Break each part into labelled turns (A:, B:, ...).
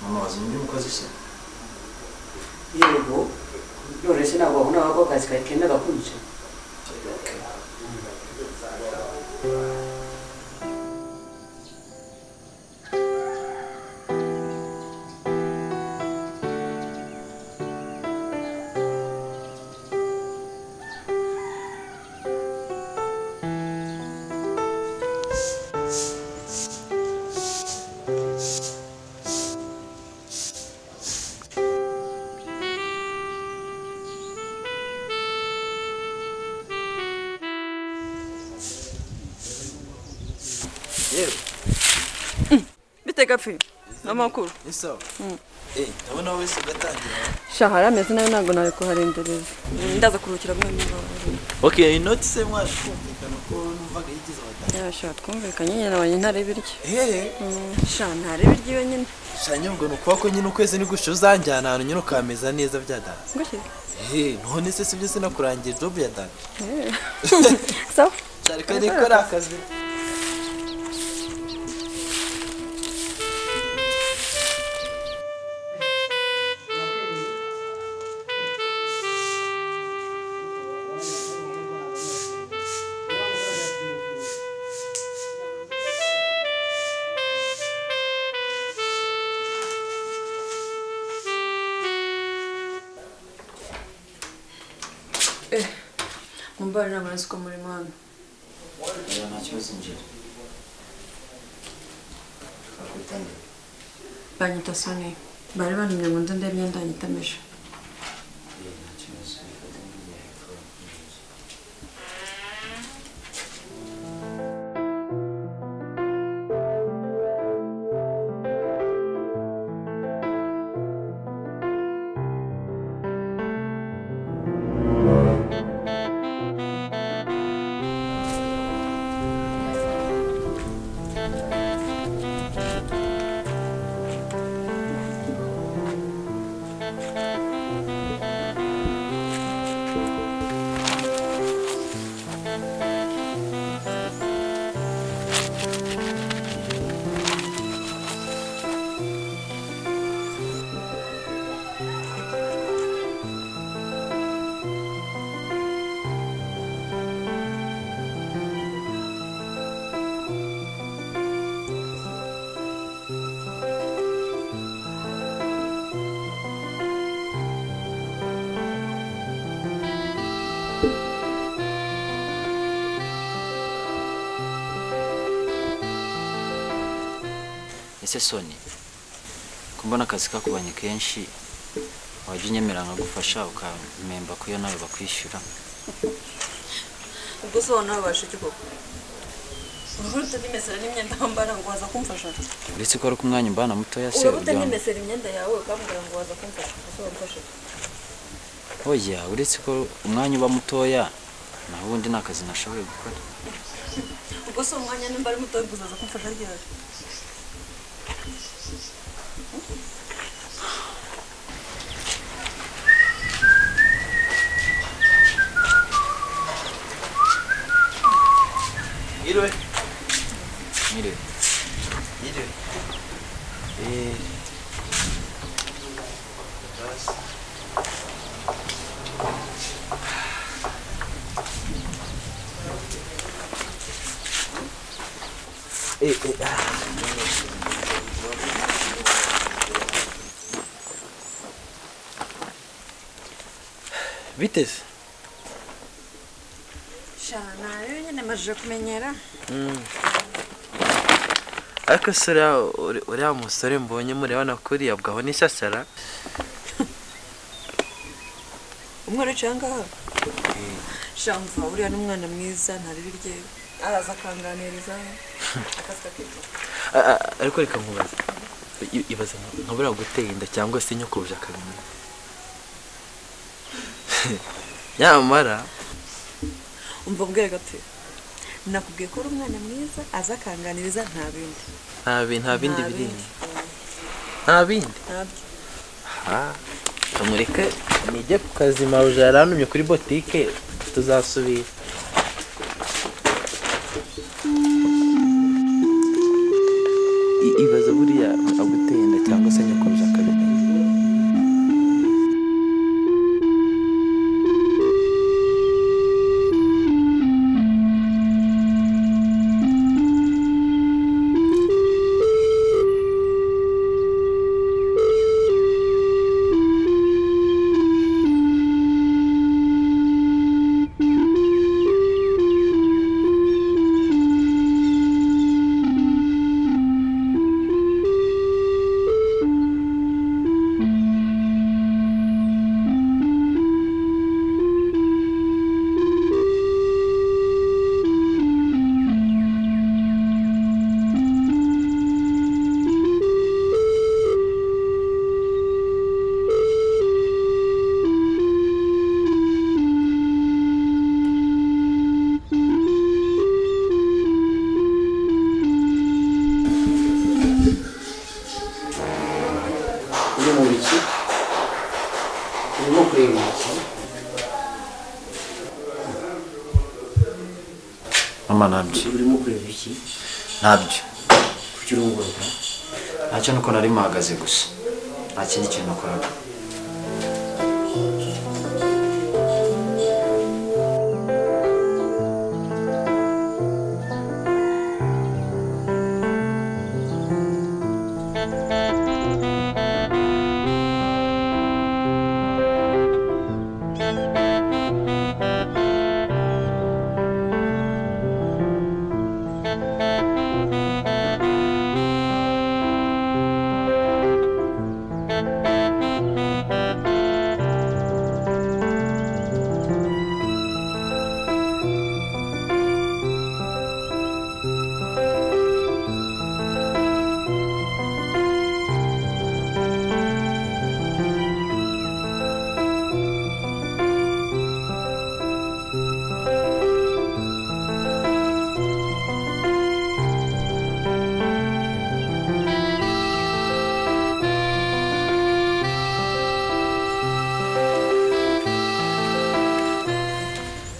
A: mama wazanye undi mukozi se
B: yego none se ntabwo wabona wako akazi kawe kenda gakunze
A: yewe
C: bitega fi amakuru
A: ni sawa eh ndabona wowe se ugatangira
C: shahara ameze nayo ntabwo nawe kuharendereza ndaza kuruhukira muri niba
A: okay inoti se mwaje kumvikana ko numvaga yigize abatanga
C: yashaka twumvikanye nyine nabanye ntareba iryo
A: hehe
C: sha ntareba iryiwe nyine
A: shanya ngo ni ukuba ko nyine ukwezi nigushya uzanjyana ahantu nyine ukameza neza bya dada
C: ngushyize
A: hehe none se sibyo sinakurangiye jobu ya dada
C: sawa
A: cyareka niko ari akazi
C: mumbare ntabwo nzi ko muri mwana
A: nta kibazo njyewe twakwitaniye
C: banyita soni bari bantumye ngo nze ndebe imyenda yanyitamije
A: nta kibazo nifata nk'igihe hepfo n'inzu ese soni kumbona akazi kakubanye kenshi wajya unyemera nkagufasha ukamemba ko iyo nawe bakwishyura
C: ubwo se nawe basha iki koko uruhu rutanimesera n'imyenda wambara ngo waza kumfasha
A: uretse ko ari ko umwanya umbana mutoya se
C: uraba
A: uryama
C: utanimesera imyenda yawe ukambwira ngo waza kumfasha ubuse wamfasha
A: oya uretse ko umwanya uba mutoya naho ubundi nta kazi nashoboye gukora
C: ubwo se umwanya nimba ari muto uzaza kumfasha ryari
A: iriwe iriwe iriwe eee eee ah biteze
C: shana rero nyine majije kumenyera
A: ariko se uriya- uri- uriya musore mbonye murebana kuriya bwaho n'ishyashyara
C: umwana wicaye ahangaha shamva uriya ni umwana mwiza ntarebe iryewe araza akanganiriza akazi kakitwa
A: A- a- ariko reka nkubaze I- ibaze nka- nka buriya guteye inda cyangwa se nyokobuje akamenya nyamara
C: umva mbwira gato
D: nakubwiye ko uri umwana mwiza aza akanganiriza nta bindi
A: nta bi- nta bindi
D: Nta
A: biri inyuma
D: bindi.
A: nta bindi
D: ntabyo
A: tumureke nijye ku kazi mawuje yarantumye kuri botike tuzasubira I- ibaza buriya aguteye inda cyangwa se nyakuruza akabimenya
E: uri mu biki urimo kureba iki
F: mama ntabyo
E: urimo kureba iki
F: ntabyo
E: kuki urunguruka
F: ntacyo nuko nari mpahagaze gusa nta kindi kintu nakoraga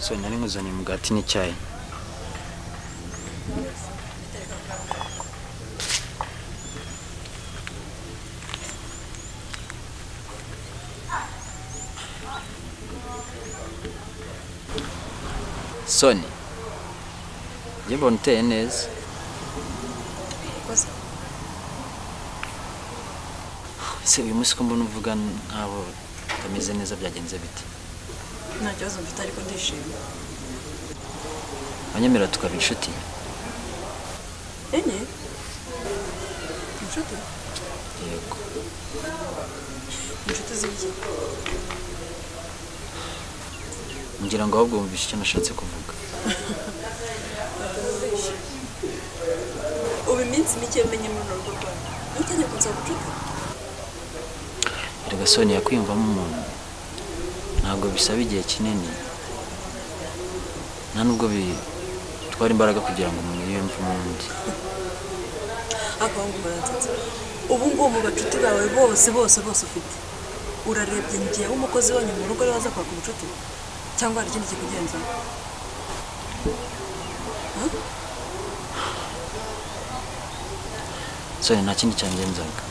F: so nari nkuzanye umugati n'icyayi soni njye mbona uteye neza
D: urakoze
F: ese uyu munsi ko mbona uvuga nk'abo utameze neza byagenze bite
D: nta kibazo mfite ariko ndishimye
F: wanyemera tukaba inshuti
D: enye inshuti
F: yego
D: inshuti z'ibiki
F: ngira ngo ahubwo wumvishe icyo nashatse kuvuga
D: ubu iminsi mike menye muri urwo rwanda ntutegeko nza gucuka
F: erega soni yakwiyumvamo umuntu ntabwo bisaba igihe kinini nta nubwo bitwara imbaraga kugira ngo umuntu yiyumve umundi
D: ariko ngo muransetsa ubu ngubu mu bacuti bawe bose bose bose ufite urarebye ngewe umukozi wanyu mu rugo ariwe waza kwaka ubucuti cyangwa hari ikindi kikugenza
F: soni nta kindi cyangenzaga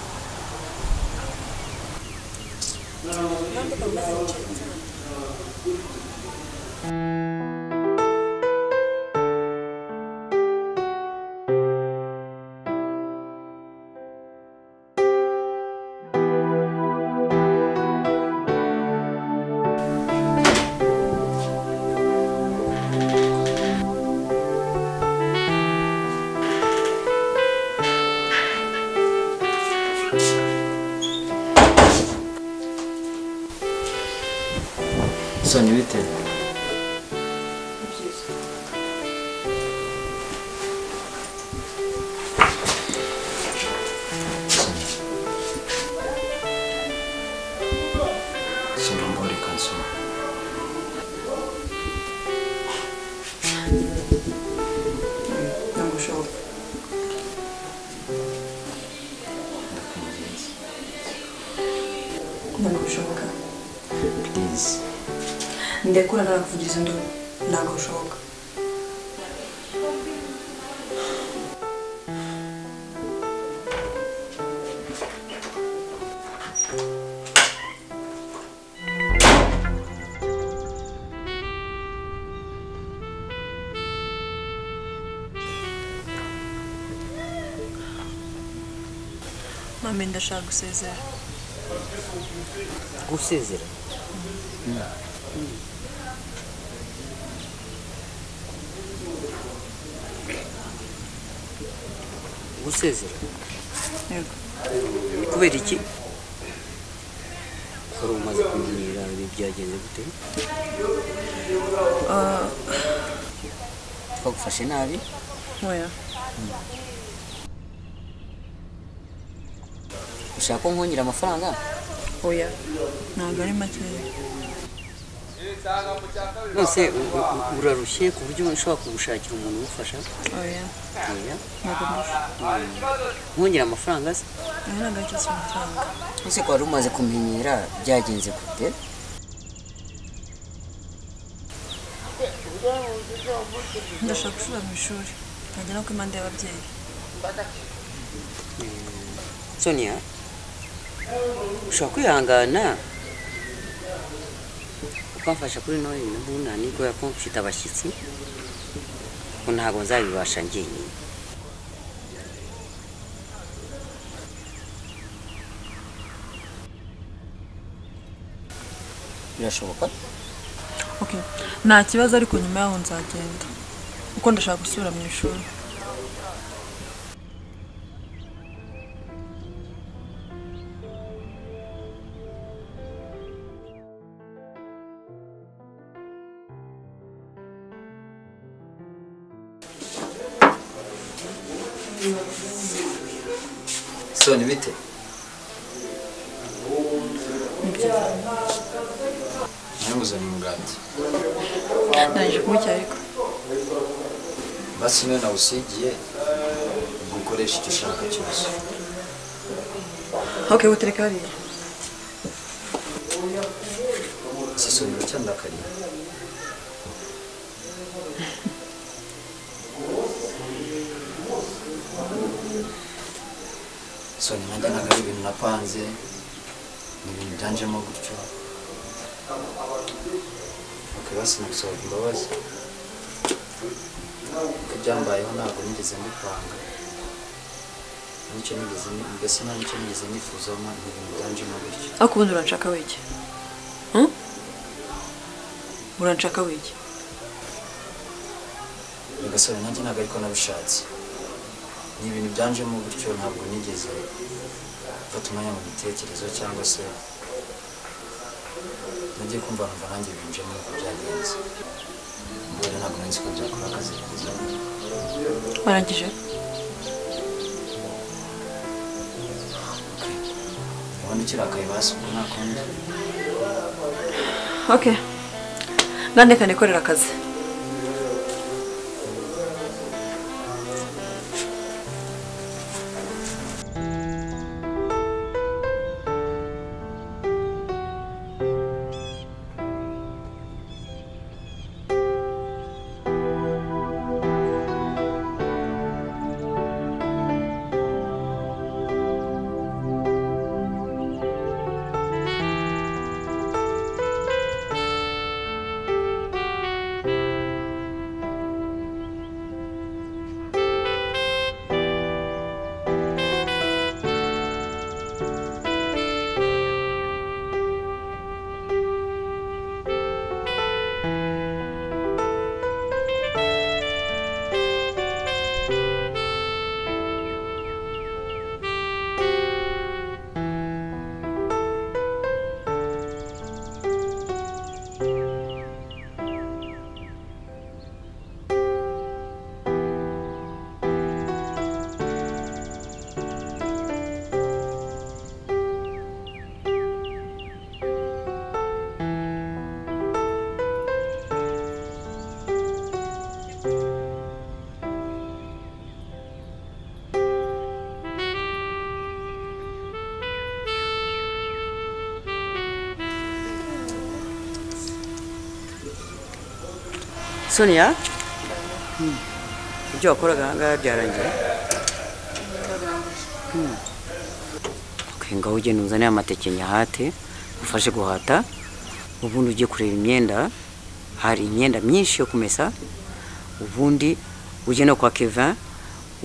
F: soni bite soni mbona reka nsoma
D: ndekura narakuvugiriza induru ntabwo bishoboka mame ndashaka gusezera
B: gusezera gusezera
D: yego
B: ni kubera iki wari umaze kumenyera ibi byagenze gute twagufashe nabi
D: oya
B: ushaka ko nkongera amafaranga
D: oya ntabwo ari makeya
B: none u- u- u- urarushye ku buryo ushobora kugushakira umuntu ugufasha
D: oya
B: Oya.
D: ntabwo ndusha
B: nkongera amafaranga se
D: oya ntabwo ari cyo kintu amafaranga
B: ese ko wari umaze kumenyera byagenze gute
D: ndashaka gusubira mu ishuri nkajya no ku impande y'ababyeyi
B: sonia ushobora kwihangana ukamfasha kuri noye nabuna nibwo ko mfite abashyitsi ko ntabwo nzabibasha njyenyine birashoboka
D: okay nta kibazo ariko nyuma yaho nzagenda kuko ndashaka gusubira mu ishuri
F: soni bite nanguzanye umugati
D: ndangije kumucyaha ariko
F: basi niyo nawusigiye gukoresha icyo ushaka cyose
D: okay butereka hariya
F: si soni uracyandakariye soni nanjye ntabwo ari ibintu napanze ni ibintu byanjemo gutyo okay basi nagusaba imbabazi ko ibyambayeho ntabwo nigeze mbipanga nicyo nigeze ni- mbese nta nicyo nigeze nifuza ni ibintu byanjemo gutyo
D: ariko ubundi uranshaka wege Hmm? uranshaka wege
F: nyagasore nanjye ntabwo ariko nabishatse ni ibintu byanjemo gutyo ntabwo nigeze mfata umwanya mu bitekerezo cyangwa se nagiye kumva numva nanjye binjemo uko byagenze ubwo rero ntabwo nari nzi ko byakora akazi keza
D: warangije
F: ubundi ukirakaye basi ubwo nakundi
D: okay nandekane korera akazi
B: sonia ibyo wakoraga aha ngaha byarangiye ngaho ugenda uzanire amateke nyahate ufashe guhata ubundi ujye kureba imyenda hari imyenda myinshi yo kumesa ubundi ujye no kwa kevin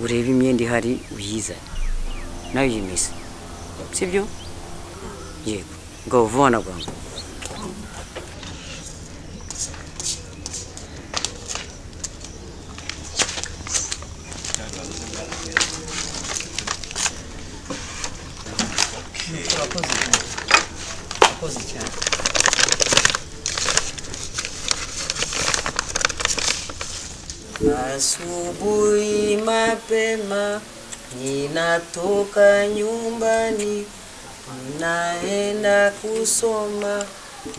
B: urebe imyenda ihari uyizane nawe uyimese sibyo yego ngaho vuba na bwangu Asubuhi mapema ninatoka nyumbani, naenda kusoma.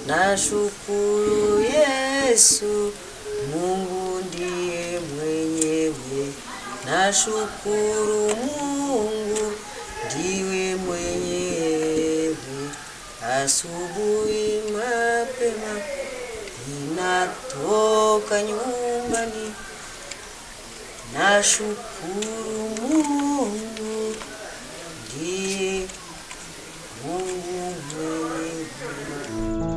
B: Nashukuru Yesu, Mungu ndiye mwenyewe. Nashukuru Mungu, ndiwe mwenyewe. Asubuhi mapema ninatoka nyumbani nashukuru Mungu ndiye Mungu mwenyewe.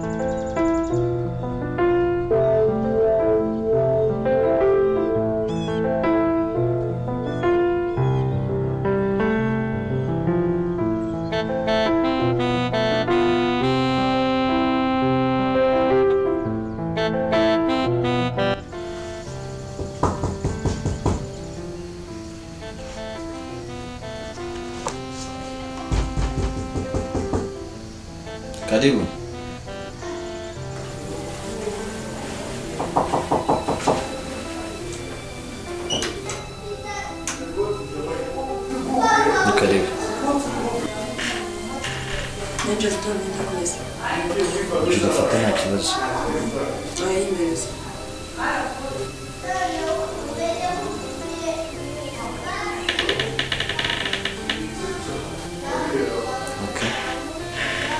F: Karibu. Ni karibu.
D: n'ibyo bituma nta kumesa
F: Tudafata nta kibazo.
D: wayimereza
F: Okay.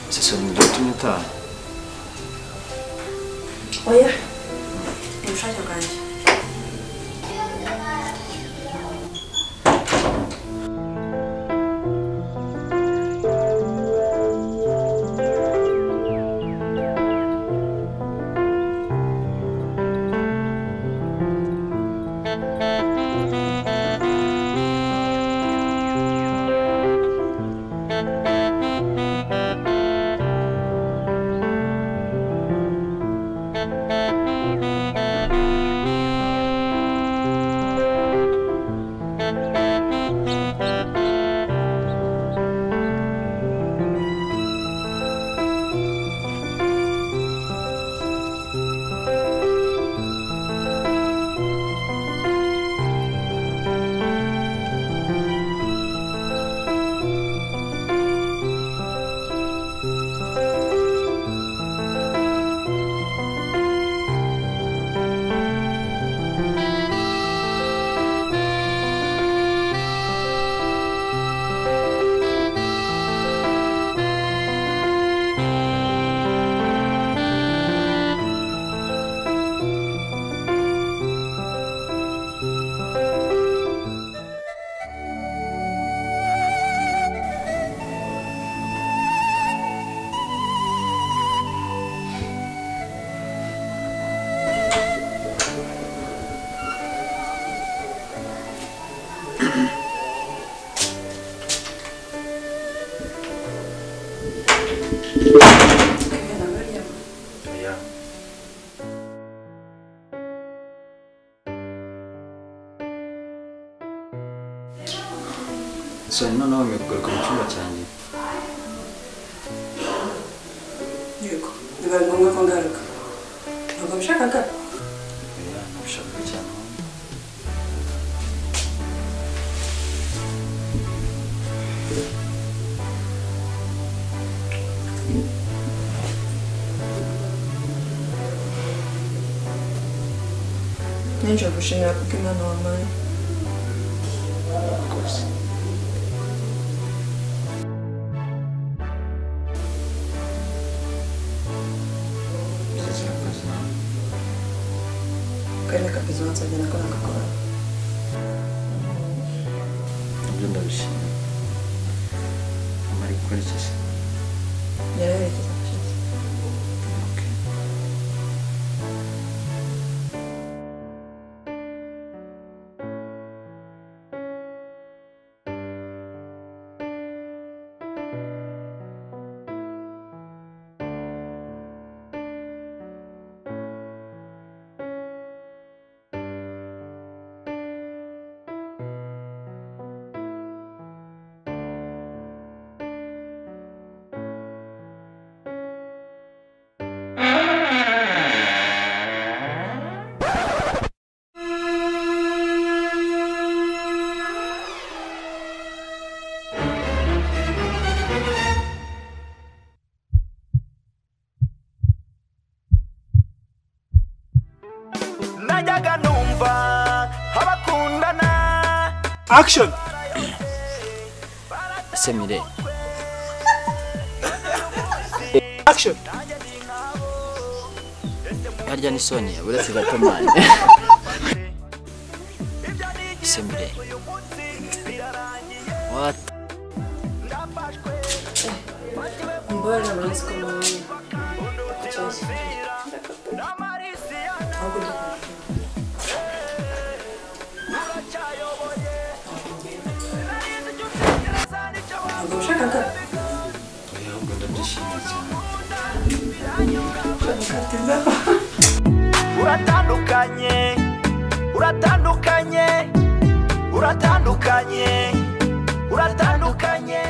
F: Sasa ndio tumetaha.
D: oya ni ubushake bwanjye
F: So noneho umekugaruka mu cyumba cyanjye.
D: yego bibaye ngombwa ko ngaruka ntabwo bishakaga
F: Oya, nabishaka cyane.
D: n'injira gushimira kuko imana wampaye
G: gusa
C: karere kagize uwansabye nako nagakora
F: nabyo ndabishima amara gukora iki se
C: yaraherekeza gushize
F: Okay.
H: najyaga numva abakundana
I: action
F: ese mire
I: action
F: harya ni sonia uretse gatomani ese mire what
C: mbabarira muri siko mu kibazo ahubwo ni ntabwo ushaka
F: oya ahubwo ndabyishimiye cyane
H: uratandukanye uratandukanye uratandukanye uratandukanye